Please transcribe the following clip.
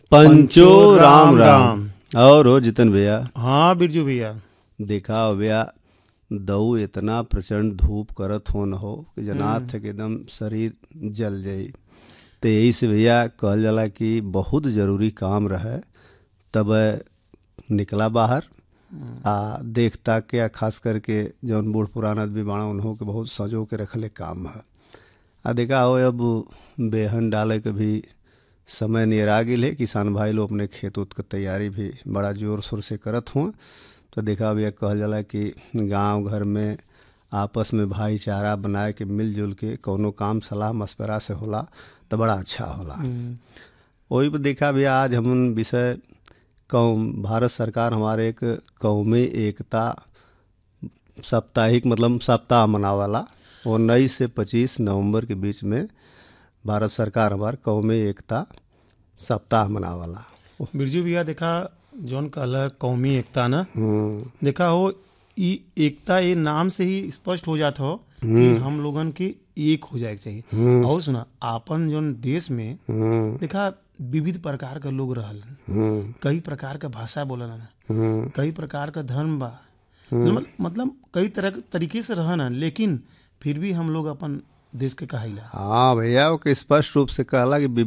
पंचो राम राम और हो जितन भैया हाँ बिरजू भैया देखा हो भैया दऊ इतना प्रचंड धूप करत हो न हो कि जनात है कि एकदम शरीर जल जाई तो यही से भैया कहल जाला कि बहुत जरूरी काम रहे तब निकला बाहर आ देखता के आ खास करके जौन बूढ़ पुरान आदमी बाड़ा उन्हों के बहुत सजो के रखले काम है आ देखा हो अब बेहन डाले के भी समय नियर आ गेल है किसान भाई लोग अपने खेत उत के तैयारी भी बड़ा जोर शोर से करत हुआ तो देखा भैया कहल जाला कि गांव घर में आपस में भाईचारा बनाए के मिलजुल के कौनो काम सलाह मशवरा से होला तो बड़ा अच्छा होला वही पर देखा भैया आज हम विषय कौम भारत सरकार हमारे एक कौमी एकता साप्ताहिक मतलब सप्ताह मनावाला उन्नीस से पच्चीस नवंबर के बीच में भारत सरकार हमार कौमी एकता सप्ताह मनावाला बिरजू भैया देखा जौन कहला कौमी एकता ना हम्म देखा हो ई एकता ये नाम से ही स्पष्ट हो जाता हो कि हम लोगन के एक हो जाए के चाहिए और सुना आपन जौन देश में हम्म देखा विविध प्रकार के लोग रहल हम्म कई प्रकार के भाषा बोलन हम्म कई प्रकार का धर्म बा मतलब- मतलब कई तरह के तरीके से रहन लेकिन फिर भी हम लोग अपन देश के कहाइला हाँ भैया वो के स्पष्ट रूप से कहला कि